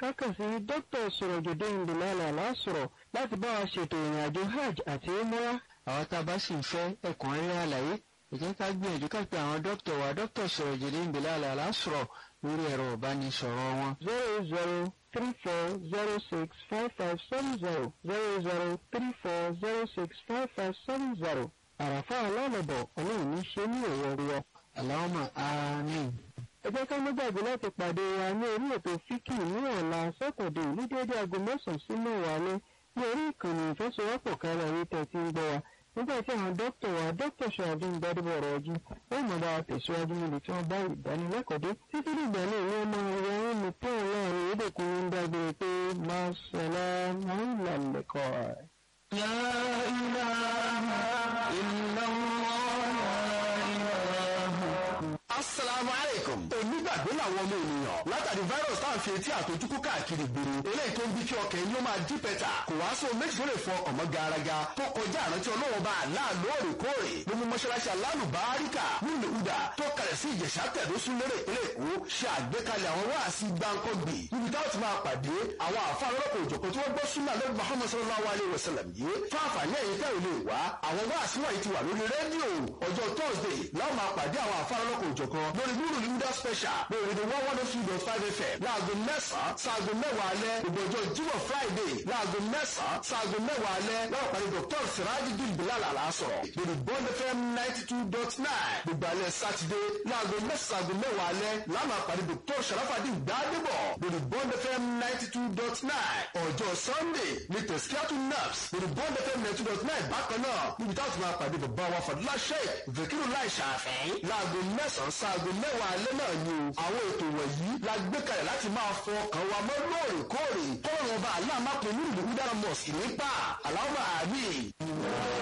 kákàn sí dókítà sọ̀rọ̀jòdè ìdìlálà lásọ̀rọ̀ láti bá wa ṣètò ìrìn àjò hajj àti umrah. àwọn tá a bá sì ń fẹ́ ẹ̀kúnrẹ́rẹ́ àlàyé ẹ jẹ́ ká gbìyànjú ká pe àwọn dókítà wa dókítà sọ̀rọ̀jòdè ìdìlálà lásọ̀rọ̀ lórí ẹ̀rọ ìbánisọ̀rọ̀ wọn. zero zero three four zero six five five seven zero zero zero three four zero six five five seven zero àràfà alálọ̀bọ̀ ọlọ́run ní ṣe ní òwò rí ọ. Allahumma àmín. ẹ jẹ́ ká má gbàgbé láti pàdé wa ní orí ètò fíkì ní ọ̀la sẹ́kọ̀dé ní déédéé aago mẹ́sàn-án sí mẹ́wàá ní ní orí ìkànnì ìfẹsọ̀wọ́pọ̀ kára ayé tẹ̀ tí ń gbọ́ wa nígbà tí àwọn dókítà wa dókítà ṣáájú ń gbádùbọ̀ ọ̀rọ̀ ọjí wọ́n mọ̀ bá wa tẹ̀síwájú níbi tí wọ́n bá ìdánilẹ́kọ̀ọ́ dé títí dìgbà náà ni wọ́n máa wọ ohun mi tí àwọn láàrin ìdèkùn ń dágbére pé máa sọ̀lá máa ń làlẹ́kọ̀ọ́. La ilaha illallah. Assalamu alaikum. Onígbàgbé làwọn ọmọ ènìyàn látàrí virus tá à ń fi etí àtojúkú káàkiri gbòòrò. Eléyìí tó ń bí kí ọkàn ẹni ó máa dí pẹ́tà. Kò wá sóhun méjì tó lè fọ ọkàn mọ́ garaga. Tó kọjá àrántí ọlọ́wọ́ bá àlá lóòrèkóòrè. Ló mú mọ́ṣáláṣí alálù báríkà nílùú Uda tó kalẹ̀ sí Ìjẹ̀ṣà tẹ̀dó súnlérè ìpínlẹ̀ Èkó ṣe àgbékalẹ̀ àwọn wáàsí gbáǹkọ́gbì. Níbi táwọn ti máa pàdé àwọn àfa lọ́pọ̀ òjòkó tí wọ́n gbọ́ súnmọ́ lórí Muhammad sallallahu alayhi wa sallam yìí. Fún àǹfààní ẹ̀yin tẹ́ ò lè wá, àwọn wáàsí wọ̀nyí ti wà lórí rédíò. Ọjọ́ Thursday láwọn máa pàdé àwọn àfa lọ́pọ̀ òjòkó lórí Nuru Linda Special lórí the one one oh three dot five FM láago mẹ́sàn-án sáago mẹ́wàá alẹ́ gbogbo ọjọ́ Jímọ̀ Friday láago mẹ́sàn-án sáago mẹ́wàá alẹ́ lọ́wọ́ pàdé Dr. Sirajideen Bilal Alasọ̀rọ̀ lórí Bond FM ninety two dot nine gbogbo alẹ́ Sátidé láago mẹ́sàn-án sáago mẹ́wàá alẹ́ láwọn àpàdé Dr. Sharafadin Gbadebo lórí Bond FM ninety two dot nine ọjọ́ Sunday ní Tẹ̀síkíátù Naps lórí Bond FM ninety two dot nine bákan náà níbi táwọn ti máa pàdé bàbá wa Fadila Sheikh Vekiru Lai Ṣàfẹ́ láago mẹ́sàn-án sáago mẹ́wàá alẹ́ náà ni o àwọn ètò wọ̀nyí la gbé kalẹ̀ láti máa fọ ọkàn wa mọ́ lóòrèkóòrè kọ́ọ̀rọ̀ ọba aláàmápẹ̀ nínú ìlú dára mosque nípa aláwọ̀ àmì.